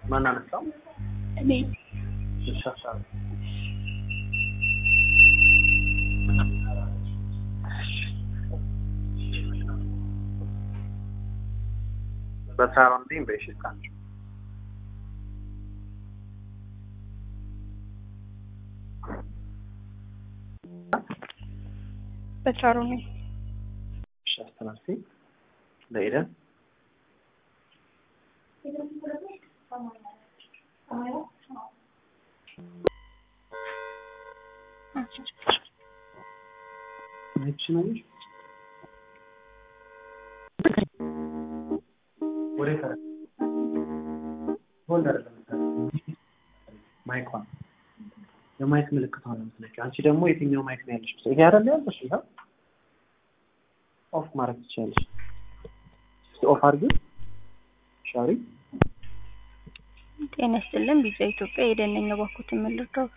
ማን አነሳው? እኔ እሺ ሀሳብ በሳሮን ዲን በሽታን በቻሮ ነኝ። እሺ አስተናግዲ ለኢደን እቺ ነው ወደ ከረ ሆልድ አይደለም ማይኳን የማይክ ምልክት ሆነ የምትነቂው። አንቺ ደግሞ የትኛው ማይክ ነው ያለሽ? ይሄ አይደል ያለሽ? ይሄ ኦፍ ማድረግ ትችላለሽ። እስኪ ኦፍ አድርጊ። ሻሪ ጤና ይስጥልን። ቢጫ ኢትዮጵያ የደነኛ ባኩት የምልርዳው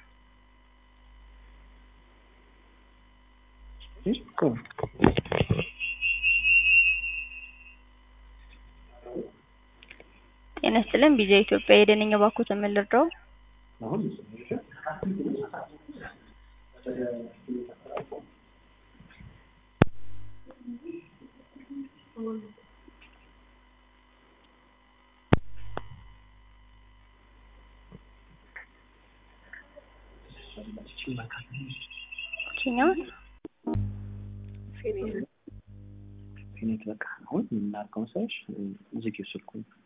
ጤና ይስጥልን። ቢጫ ኢትዮጵያ የደነኛ ባኩት የምልርዳው አሁን ችኛው ፊኒት በቃ አሁን የምናደርገው መሰለሽ ዝጊው ስልኩን